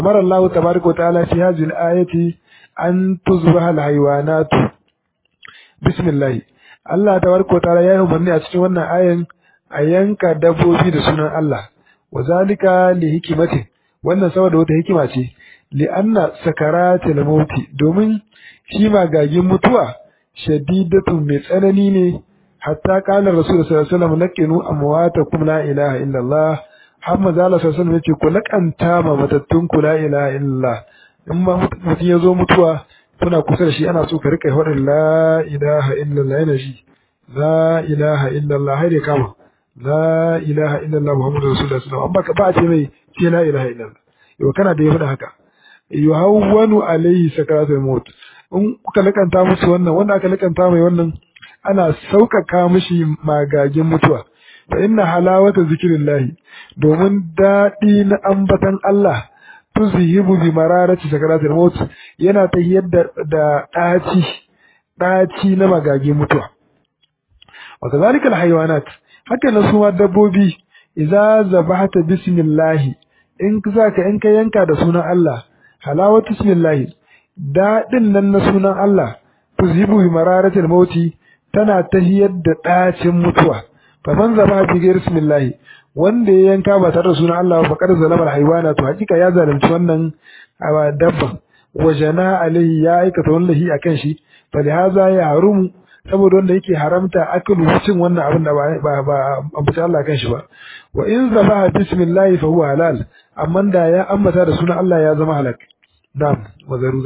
amara Allah tabaraka wa ta'ala fi hadhihi al-ayati an tuzbaha al-hayawanat bismillah Allah tabaraka wa ta'ala ya yi umarni a cikin wannan ayan a yanka dabbobi da sunan Allah wa zalika li hikimati wannan saboda wata hikima ce li anna sakaratil mauti domin shi magagin mutuwa shadidatun mai tsanani ne hatta kana rasul sallallahu alaihi wasallam laqinu amwatakum la ilaha illallah Hamma zala sallallahu alaihi yace ku lakanta ma matattun ku la ilaha illallah in ma mutum ya zo mutuwa kuna kusa da shi ana so ka rika faɗin la ilaha illallah yana shi la ilaha illallah har ya kama la ilaha illallah muhammadu rasulullah sallallahu alaihi wasallam ba ce mai ce la ilaha illallah yau kana da ya faɗa haka yuhawwanu alaihi sakaratul maut in kuka lakanta musu wannan wanda aka lakanta mai wannan ana sauƙaƙa mishi magagin mutuwa fa inna halawata zikrillahi domin daɗi na ambatan Allah tuzhibu bi mararati sakaratul maut yana ta yadda da ɗaci ɗaci na magagin mutuwa wa kadhalika alhayawanat haka na suma dabbobi idza zabahta bismillah in zaka in ka yanka da sunan Allah halawatu bismillah daɗin nan na sunan Allah tuzhibu bi mararatil mauti tana tahiyar da ɗacin mutuwa fa man zaba bi ghairi bismillah wanda ya yanka ba tare da sunan Allah ba kada zalamar haiwana to hakika ya zalunci wannan dabba wa jana alaihi ya aikata wallahi akan shi fa lihaza ya harumu saboda wanda yake haramta akalu cin wannan abin da ba ba ambaci Allah kan shi ba wa in zaba bismillah fa huwa halal amma da ya ambata da sunan Allah ya zama halak na'am wa zaru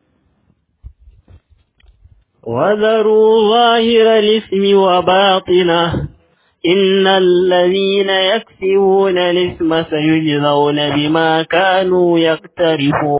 وذروا ظاهر الاسم وباطنه إن الذين يكسبون الاسم سيجزون بما كانوا يقترفون